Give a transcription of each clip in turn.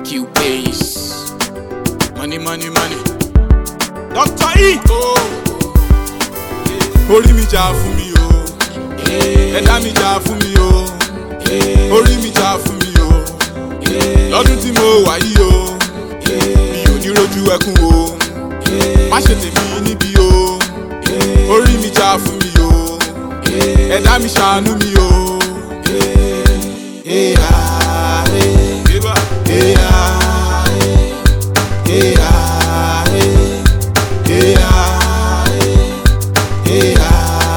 Cubase. Money, money, money. Dr. E. Orí mi jà fún mi o. Ẹ̀dá mi jà fún mi o. Orí mi jà fún mi o. Lọ́dún tí mo wà yìí o. Mi ò ní rojú ẹkún o. Má ṣe tèmi níbí o. Orí mi jà fún mi o. Ẹ̀dá mi ṣàánú mi o. Eya, eba, eya, eya, eya, eya,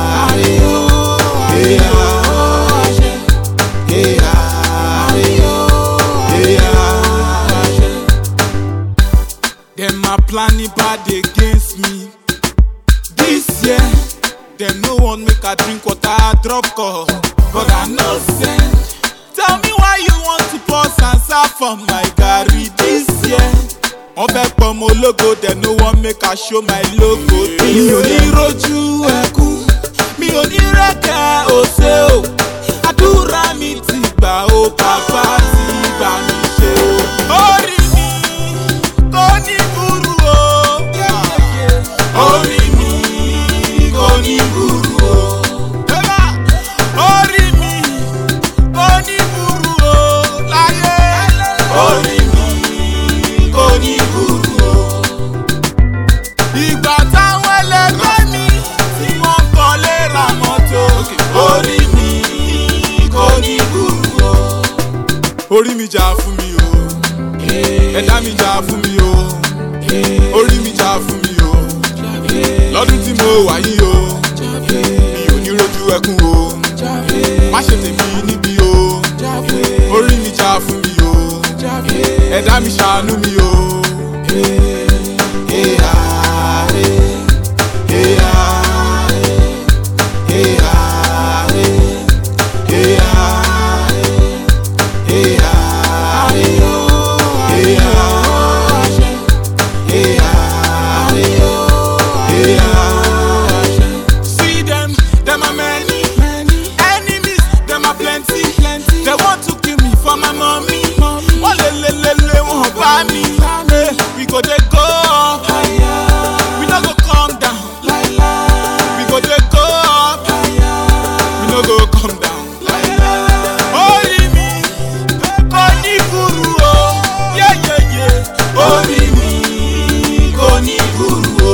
Dem are planning bad against me. This year, dem no wan make I drink water, drop call, but I no send. Tell me why you want to pour sansa for my garri this year. Wọ́n fẹ́ pọ̀ mọ́ ológo, dem no wan make I show my logo. Mi ò ní rojú ẹkún, mi ò ní rẹ́kẹ̀ òṣè o. Àdúrà mi ti gbà ó, bàbá ti gbà mí ṣe o. Orí mi kò ní burú o. Orí mi kò ní burú o. Orí mi kò ní burú o. Láyé. Orí mi kò ní burú o. Ìgbà táwọn ẹlẹgbẹ́ mi tí wọ́n kọ́lé ra mọ́tò. Orí mi kò ní burú o. Orí mi jà fún mi o. Ẹ̀dá mi jà fún mi o. Orí mi jà fún mi o. Lọ́dún tí mo wà yìí o. Mi ò ní rojú ẹkún o. Má ṣe tèmi níbí o. Orí mi jà fún mi o. Ẹ̀dá mi ṣàánú mi o. Eya, eya, eya, eya, eya, See them, them are many, enemies, them are plenty, They want to kill me for my mommy. Wọ́n lé lé lé lé wọ́n bá mi. Eh, We go dey go up, we no go come down. We go dey go up, we no go come down. Orí mi kò ní burú o, yeyeye. Orí mi kò ní burú o.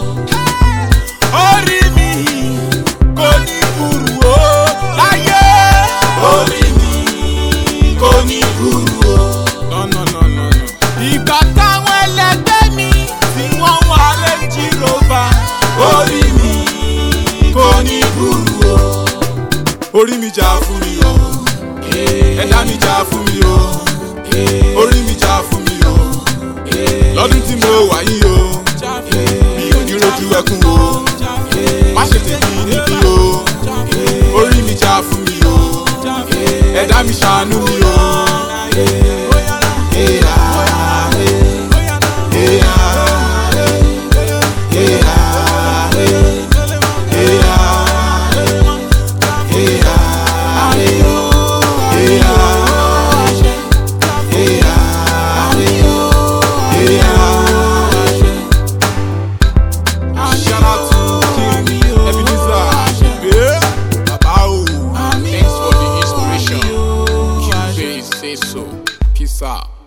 Orí mi kò ní burú o. Láyé. Orí mi kò ní burú o. No, no, no, no, no. Ìgbà táwọn ẹlẹgbẹ́ mi tí wọ́n wá Range Rover. Orí mi kò ní burú o. Orí mi jà fún mi o. Ẹ̀dá mi jà fún mi o. Orí mi jà fún mi o. Lọ́dún tí mo wà yìí o. Mi ò ní rojú ẹkún o. Má ṣe tèmi níbí o. Orí mi jà fún mi o. Ẹ̀dá mi ṣàánú mi o. Eya, eya, eya, eya, eya, Shout out to King Ebenezer. Yeah, Baba o. Thanks for the inspiration. Cubase say so. Peace out.